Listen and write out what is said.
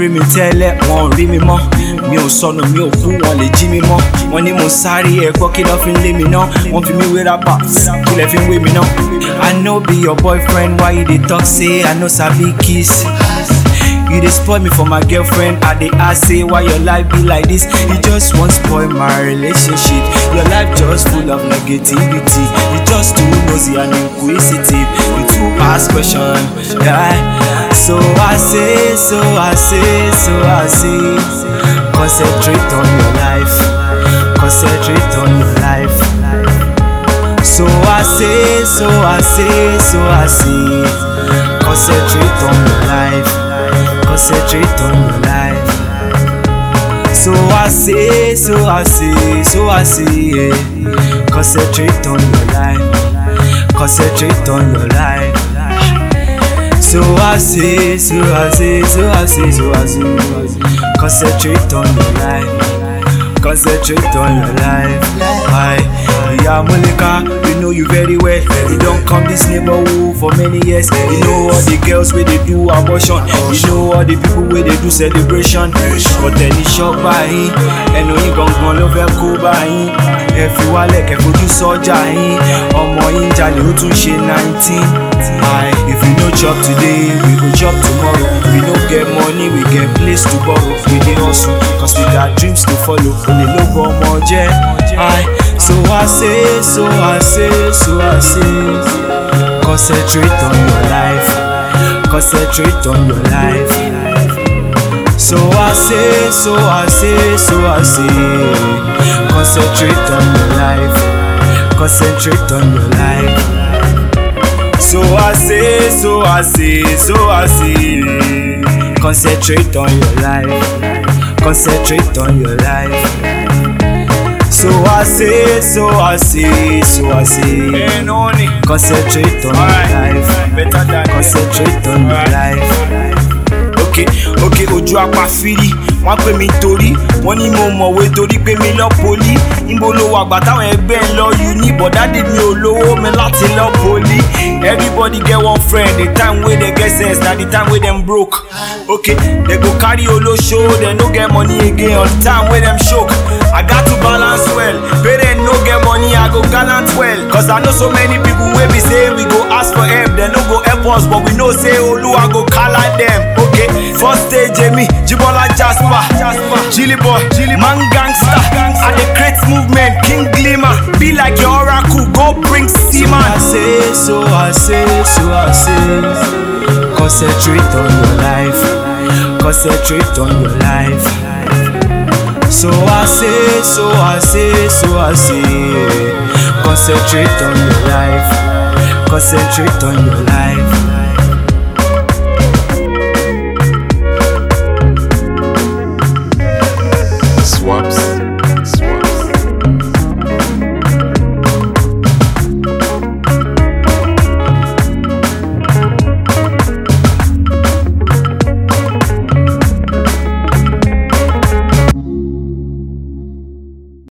rí mi tẹ́lẹ̀ wọn ò rí mi mọ́ mi ò sọnù mi ò kú wọn lè jí mi mọ́ wọn ní mo sáré ẹ̀kọ́ kí lọ́ fi ń lé mi ná wọ́n fi mí wé rappers kí lẹ́ fi ń wé mi ná. I no be your boyfriend why you dey talk say I no sabi kiss. You dey spoil me for my girlfriend. I dey ask say why your life be like this. You just wan spoil my relationship. Your life just full of negativity. You just too nosy and inquisitive. You too ask question. Yeah. So I say, so I say, so I say. Concentrate on your life. Concentrate on your life. So I say, so I say, so I say. Concentrate on your life. Concentrate on your life. So I say, so I say, so I say, yeah. Concentrate on your life. Concentrate on your life. So I say, so I say, so I say, so I say. Concentrate on your life. Concentrate on your life. Why? Yeah, Molika, you know you very well. You don't come this neighborhood for many years. You know all the girls where they do abortion. You know all the people where they do celebration. But then it's shop báyìí. Ẹnu yín gangan ló fẹ́ kó báyìí. Ẹ fi wálẹ̀ kẹ́ fojú sọ́jà yín. Ọmọ yín jalè ó tún ṣe nineteen. Aye, if you no chop today, we go chop tomorrow. If we no get money, we get place to borrow. We dey hustle, cause we got dreams to follow. Olè ló bọ ọmọ jẹ́. Aye, so I say, so I say, so I say. Concentrate on your life. Concentrate on your life. So I say, so I say, so I say. Concentrate on your life. Concentrate on your life. So I say, so I say, so I say. Concentrate on your life. Concentrate on your life. So I say, so I say, so I say. Concentrate on your life. Concentrate on your life. Okay, okay, ojú apá firi wọ́n pè mí torí wọ́n ní mo mọ̀wé torí pé mi lọ poli níbo ló wà gbà táwọn ẹgbẹ́ ń lọ uni bọ̀dádé mi ò lówó mi láti lọ poli everybody get one friend the time wey dem get sense na the time wey dem broke okay dem go carry olóṣó dem no get money again on the time wey dem choke i gat to balance well parents no get money i go gallant well cause i know so many people wey be say we go ask for help dem no go help us but we know say oluwa go kala dem okay first stage emi jibola jasper jilly boy man gangster i dey create movement king glimmer be like your oracle go bring seaman. so i say so i say so i say concentrate on your life concentrate on your life. So I say, so I say, so I say, concentrate on your life, concentrate on your life.